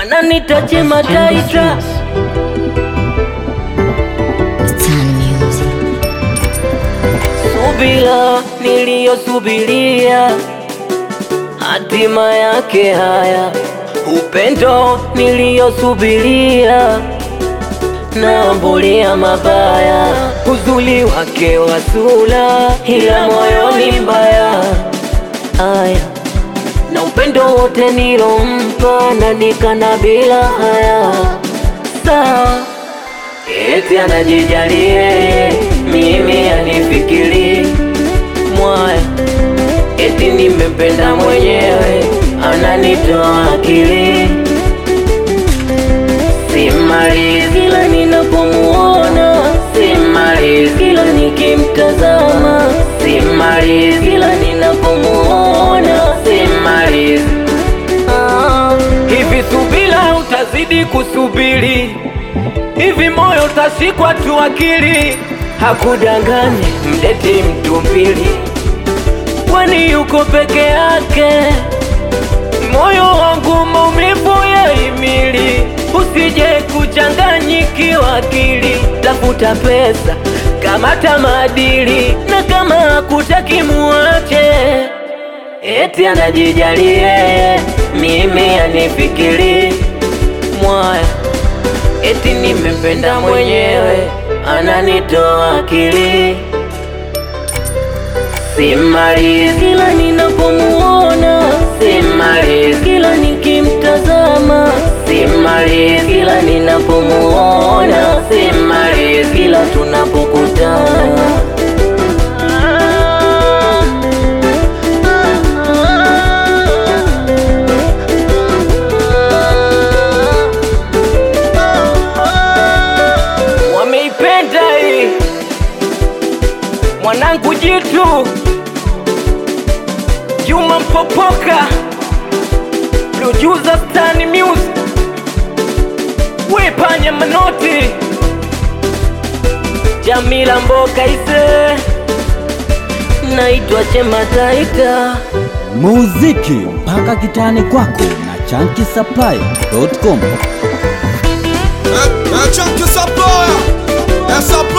wananita Chema Taita. Tan Music. Subira niliyosubiria, hatima yake haya. Upendo niliyosubiria, naambulia mabaya. Uzuri wake wa sura, ila moyoni mbaya. Aya, na upendo wote nilompa, nanikana bila haya. Sawa Eti anajijali yeye, mimi anifikiri mwaya. Eti nimependa mwenyewe, ananitoa akili. Simalizi kila ninapomuona, simalizi kila nikimtazama, simalizi kila ninapomuona, simalizi Ah, hivi subira utazidi kusubiri hivi moyo utashikwa tu akili, hakudanganye mdeti mtu mbili, kwani yuko peke yake. Moyo wangu maumivu ya imili, usije kuchanganyikiwa akili. Tafuta pesa, kamata maadili, na kama hakutaki muache. Eti anajijali yeye, mimi anifikiri mwaya Eti nimependa mwenyewe, ananitoa akili. Simalizi kila ninapomuona, simalizi kila nikimtazama, simalizi kila ninapomuona, simalizi kila tunapokutana. Wameipenda hii mwanangu jitu Juma Mpopoka Producer Stan Music Wepanya Manoti Jamila Mboka ise Naitwa Chema Taita muziki mpaka kitani kwako na chankisaplai.com É, é Chunky Supplier, é Supplier.